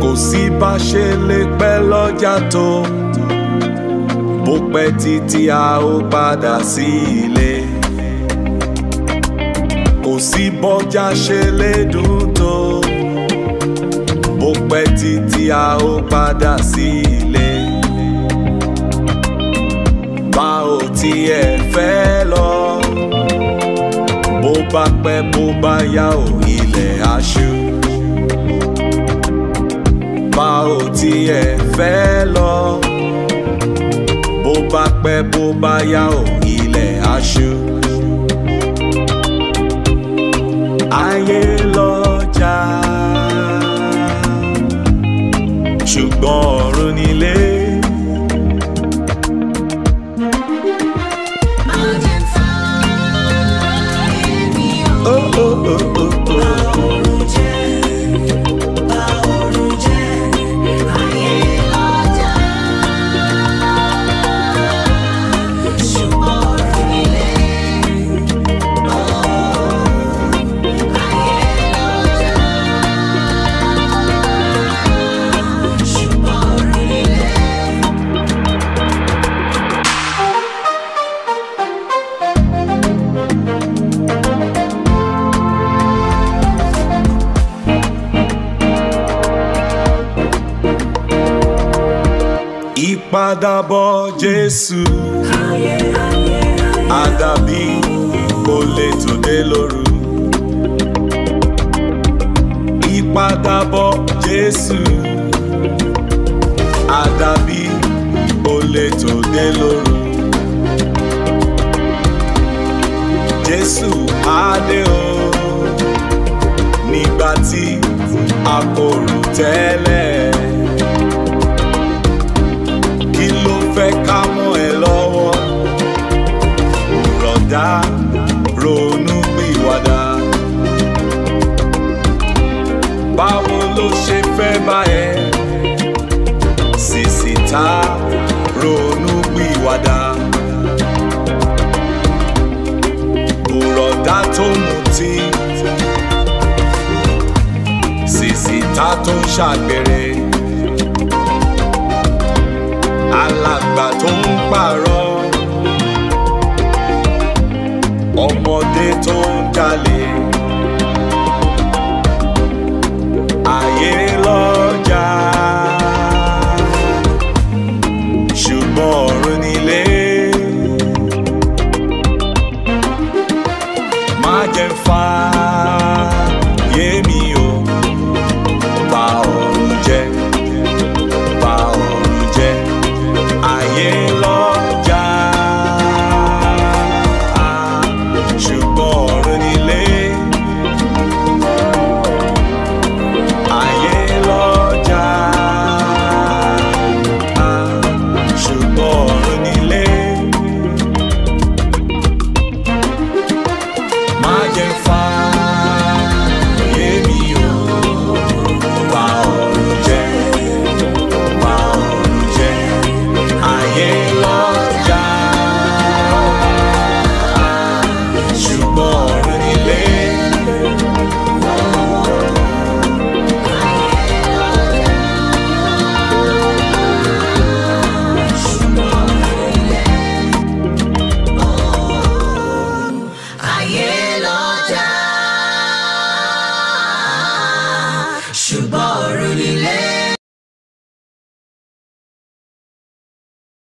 kò sí bá ṣe lè pẹ́ lọ́jà tó bó pẹ́ títí a ó padà sí ilé kò sí bọ́jà ṣe lè dùn tó bó pẹ́ títí a ó padà sí ilé bá ò tiẹ̀ fẹ́ lọ bó bá pẹ́ bó bá yá ò ilẹ̀ aṣú bá ò tiẹ̀ fẹ́ lọ bó bá pẹ́ bó bá yá ò ilẹ̀ aṣú. ayé lọ́jà ṣùgbọ́n ọ̀run nílé. Oh, oh, oh, oh, oh. ìpadàbọ̀ jésù àdàbí olè tó dé lóru ìpadàbọ̀ jésù àdàbí olè tó dé lóru jésù adé o nígbà tí a kò rò tẹ́lẹ̀ kí ló fẹ́ ká mọ́ ẹ lọ́wọ́ rọ̀dá ronú pìwàdà báwo ló ṣe fẹ́ bá ẹ sìsì tá ronú pìwàdà bùrọ̀dá tó mutí sìsì tá tó ń ṣàgbèrè alàgbà tó ń pààrọ̀ ọmọdé tó ń jalè ayé lọ́jà ṣùgbọ́n ọ̀run nílé má jẹ́ fa yémi o bà ọ̀run jẹ́ bà ọ̀run jẹ́ ayé lọ́jà ṣùgbọ́n ọ̀run nílé ayé lọ́jà ṣùgbọ́n ọ̀run nílé má jẹ́ fa yémi o bà ọ̀run jẹ́ bà ọ̀run jẹ́ ayé lọ́jà ṣùgbọ́n ọ̀run nílé. Ayé lọ́jà, ṣùgbọ́n